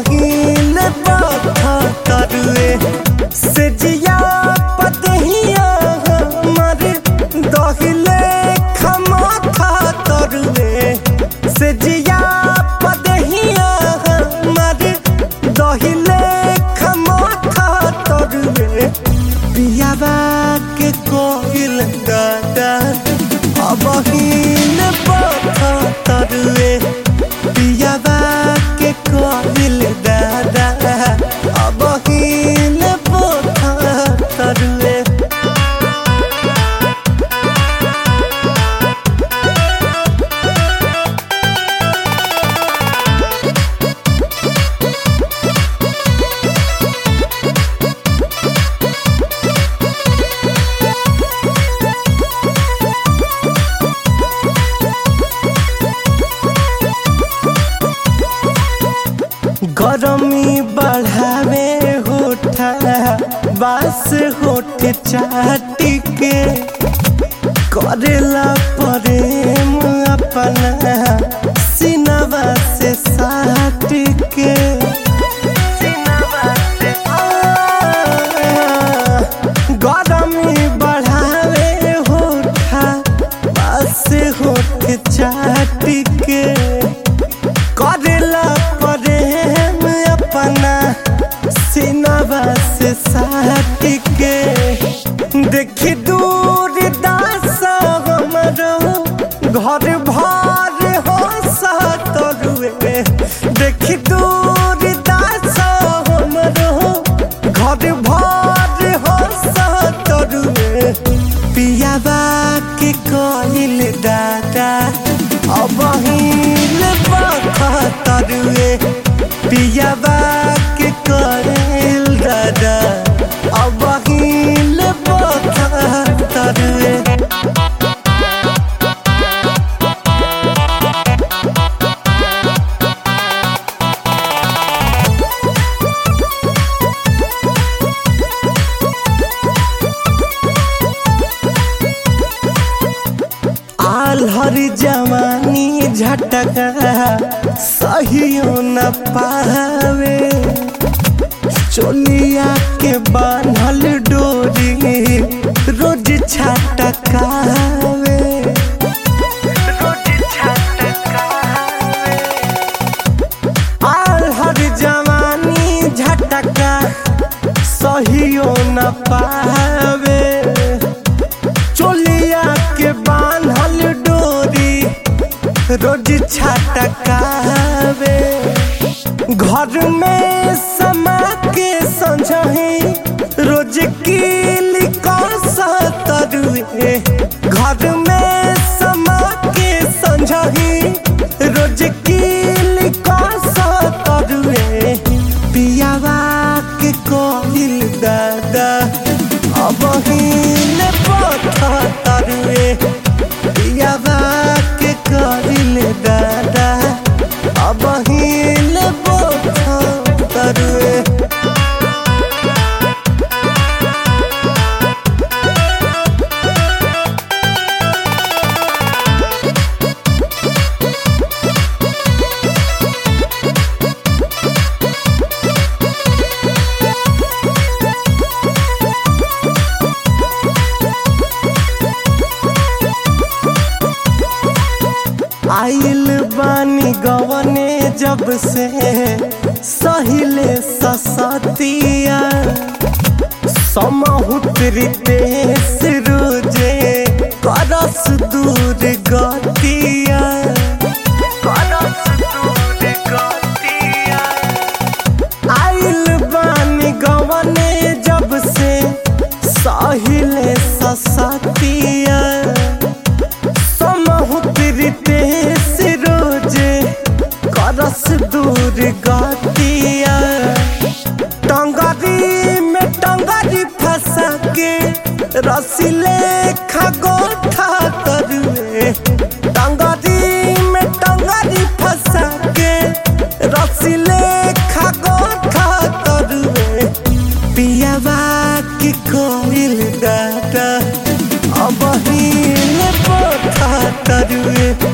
बहिन तरुए से जिया पतहिया हमर दहिले खमाथा तरुए से जिया पतहिया हमर दहिले खमाथा तरुए पियाबा के कोइल दादा अबहिन पथा तरुए पियाबा के कोइल दादा अबहिन पथा तरुए गरमी बढ़ावे होठा बास होठ चाटी के करेला प्रेम अपना सिनवा से साट के गरमी बढ़ावे होठा बास होठ चाटी के करेला प्रेम अपना सिनवा से साट के देखी दूर दास हमरो घर भर हो सतरुए देखी दूर दास हमरो घर भर हो सतरुए पियाबा के कहिल दादा अब हिल तरुए पियाबा के कहिल दादा अब हिल तरुए आल्हर जवानी झटका सहियो न पावे चोलिया के बान्हल डोरी रोज छटकावे आल्हर जवानी झटका सहियो न पावे चोलिया के बान्हल डोरी रोज छटकावे घर में समा के संझही रोज कीली तरुए घर में समा के संझही रोज कीली तरुए पियावा के कोहिल दादा अब हिल पथा तरुए पियावा के कोहिल दादा अब हिल पथा तरुए आइल बानी गवने जब से सहिले ससतिया समहुतरी देश रोजे करस दूर गतिया करस दूर गतिया आइल बानी गवने जब से सहिले ससतिया समहुतरी देश रोजे करस दूर गतिया टंगरी में टंगरी फंसा के रसीले खगोठा तरुए टंगरी में टंगरी फंसा के रसीले खगोठा तरुए पियावा की कोइल दादा अब हिल पोथा तरुए